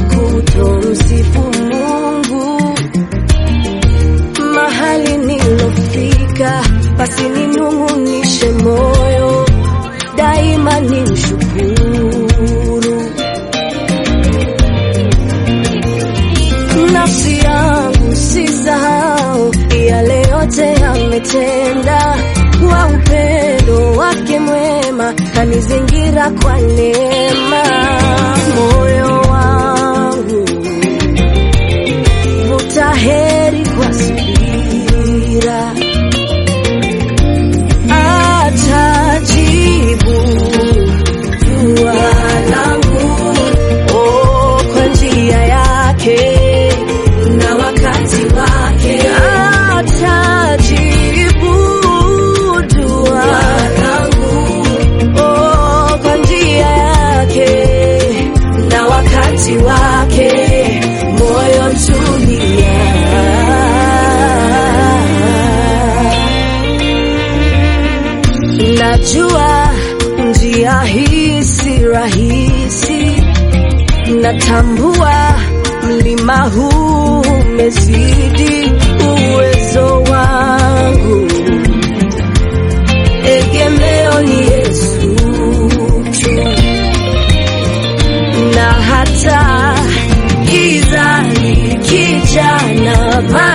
kutomsifu Mungu mahali nilofika, basi ninung'unishe moyo daima, ni mshukuru nafsi yangu, sisahau yale yote ametenda kwa upendo wake mwema, kanizingira kwa neema. Moyo wangu vuta heri kwa subira, atajibu dua langu oh, kwa njia yake na wakati wake, atajibu dua langu oh, kwa njia yake na wakati wake, moyo tulia. Najua njia hii si rahisi, natambua mlima huu umezidi uwezo wangu, egemeo ni Yesu tu, na hata giza likija na